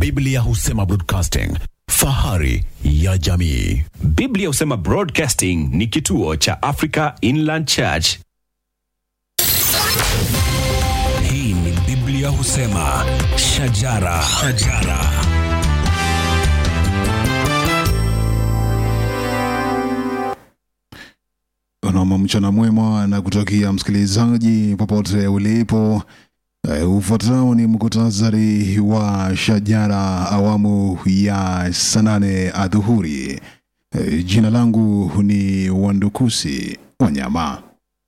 Biblia husema broadcasting, fahari ya jamii. Biblia husema Broadcasting ni kituo cha Africa Inland Church. Hii ni Biblia husema shajara, shajara. Nam, mchana mwema na kutakia msikilizaji popote ulipo. Uh, ufuatao ni muktasari wa shajara awamu ya saa nane adhuhuri. Uh, jina langu ni Wandukusi Wanyama.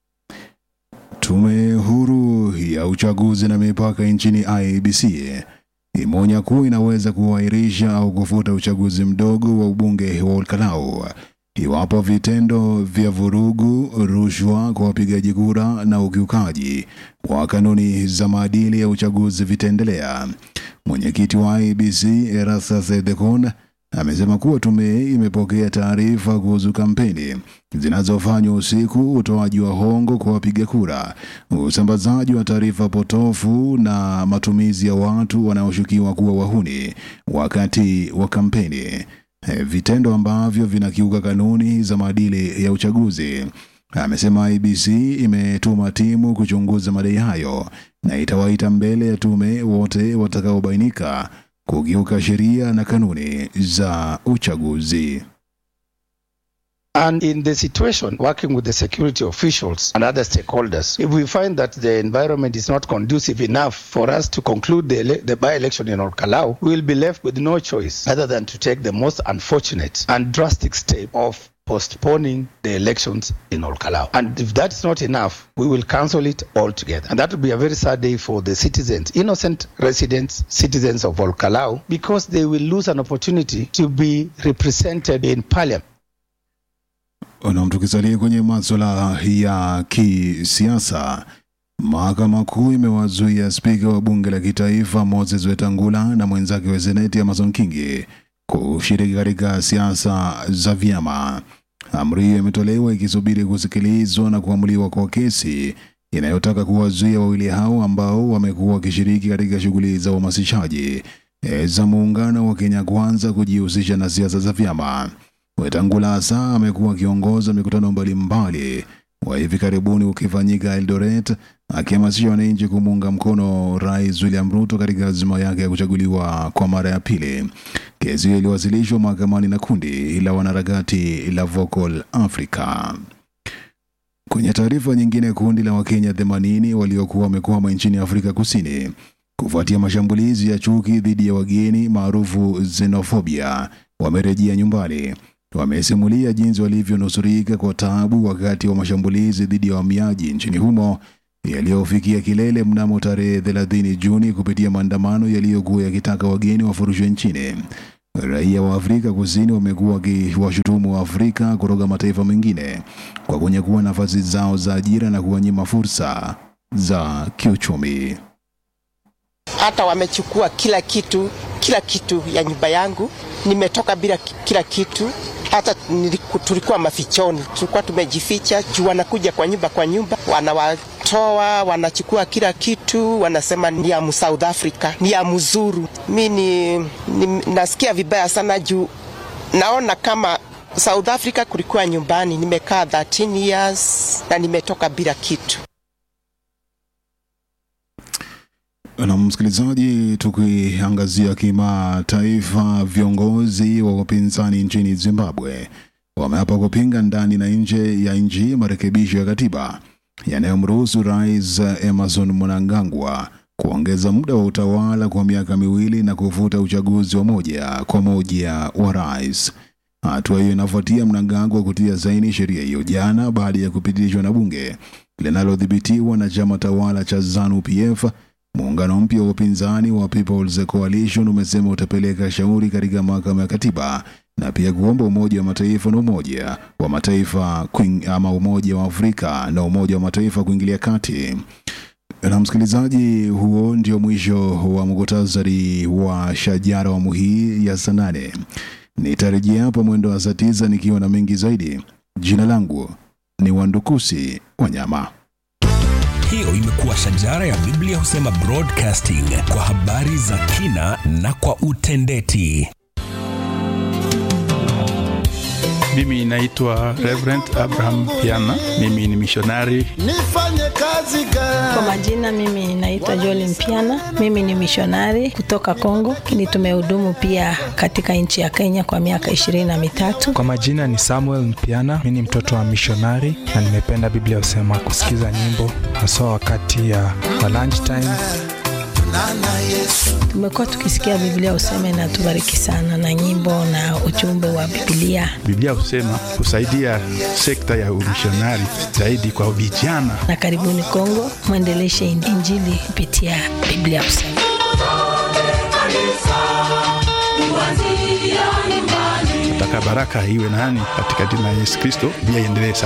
Tume huru ya uchaguzi na mipaka nchini IEBC imeonya kuwa inaweza kuahirisha au kufuta uchaguzi mdogo wa ubunge wa Olkalau iwapo vitendo vya vurugu, rushwa kwa wapigaji kura na ukiukaji wa kanuni za maadili ya uchaguzi vitaendelea. Mwenyekiti wa IEBC Erastus Thekon amesema kuwa tume imepokea taarifa kuhusu kampeni zinazofanywa usiku, utoaji wa hongo kwa wapiga kura, usambazaji wa taarifa potofu na matumizi ya watu wanaoshukiwa kuwa wahuni wakati wa kampeni, Eh, vitendo ambavyo vinakiuka kanuni za maadili ya uchaguzi. Amesema IBC imetuma timu kuchunguza madai hayo na itawaita mbele ya tume wote watakaobainika kukiuka sheria na kanuni za uchaguzi. And in the situation, working with the security officials and other stakeholders, if we find that the environment is not conducive enough for us to conclude the, ele- the by-election in Olkalau, we will be left with no choice other than to take the most unfortunate and drastic step of postponing the elections in Olkalau. And if that's not enough, we will cancel it altogether. And that will be a very sad day for the citizens, innocent residents, citizens of Olkalau, because they will lose an opportunity to be represented in parliament. Na tukisalia kwenye maswala ya kisiasa, mahakama kuu imewazuia spika wa bunge la kitaifa Moses Wetangula na mwenzake wa seneti Amason Kingi kushiriki katika siasa za vyama. Amri hiyo imetolewa ikisubiri kusikilizwa na kuamuliwa kwa kesi inayotaka kuwazuia wawili hao ambao wamekuwa wakishiriki katika shughuli za uhamasishaji eh, za muungano wa Kenya Kwanza kujihusisha na siasa za vyama. Wetangula hasa amekuwa akiongoza mikutano mbalimbali wa hivi karibuni ukifanyika Eldoret, akihamasisha wananchi kumuunga mkono Rais William Ruto katika azima yake ya kuchaguliwa kwa mara ya pili. Kesi hiyo iliwasilishwa mahakamani na kundi la wanaharakati la Vocal Africa. Kwenye taarifa nyingine, kundi la Wakenya 80 waliokuwa wamekwama nchini Afrika Kusini kufuatia mashambulizi ya chuki dhidi ya wageni maarufu xenophobia wamerejea nyumbani. Wamesimulia jinsi walivyonusurika kwa taabu wakati wa mashambulizi dhidi ya wahamiaji nchini humo yaliyofikia kilele mnamo tarehe 30 Juni kupitia maandamano yaliyokuwa yakitaka wageni wafurushwe nchini. Raia wa Afrika Kusini wamekuwa wakiwashutumu wa Afrika kutoka mataifa mengine kwa kunyakua nafasi zao za ajira na kuwanyima fursa za kiuchumi. hata wamechukua kila kitu, kila kitu ya nyumba yangu. Nimetoka bila ki- kila kitu, hata niliku- tulikuwa mafichoni, tulikuwa tumejificha juu wanakuja kwa nyumba kwa nyumba, wanawatoa, wanachukua kila kitu, wanasema ni ya mu South Africa, ni ya mzuru. Mi ni, ni, nasikia vibaya sana juu naona kama South Africa kulikuwa nyumbani. Nimekaa 13 years na nimetoka bila kitu. Na msikilizaji, tukiangazia kimataifa, viongozi wa upinzani nchini Zimbabwe wameapa kupinga ndani na nje ya nchi marekebisho ya katiba yanayomruhusu Rais Emerson Mnangagwa kuongeza muda wa utawala kwa miaka miwili na kufuta uchaguzi wa moja kwa moja wa rais. Hatua hiyo inafuatia Mnangagwa kutia saini sheria hiyo jana baada ya kupitishwa na bunge linalodhibitiwa na chama tawala cha ZANU-PF. Muungano mpya wa upinzani wa People's Coalition umesema utapeleka shauri katika mahakama ya katiba na pia kuomba Umoja wa Mataifa na Umoja wa Mataifa kuing, ama Umoja wa Afrika na Umoja wa Mataifa kuingilia kati. Na msikilizaji, huo ndio mwisho wa muktasari wa shajara awamu hii ya saa nane. Nitarejea hapa mwendo wa saa tisa nikiwa na mengi zaidi. Jina langu ni Wandukusi Wanyama. Hiyo imekuwa shajara ya Biblia husema broadcasting kwa habari za kina na kwa utendeti. Mimi naitwa Reverend Abraham Piana. Mimi ni mishonari. Nifanye kazi gani? Kwa majina mimi naitwa Joel Mpiana. Mimi ni mishonari kutoka Kongo, lakini tumehudumu pia katika nchi ya Kenya kwa miaka ishirini na mitatu. Kwa majina ni Samuel Mpiana. Mimi ni mtoto wa mishonari na nimependa Biblia husema kusikiza nyimbo haswa wakati ya wa lunch time. Nana Yesu. Tumekuwa tukisikia Biblia useme na tubariki sana na nyimbo na ujumbe wa Biblia, Biblia husema kusaidia sekta ya umishonari zaidi kwa vijana. na karibuni Kongo mwendeleshe Injili kupitia Biblia useme. Nataka baraka iwe nani katika jina la Yesu Kristo, pia iendelee sana.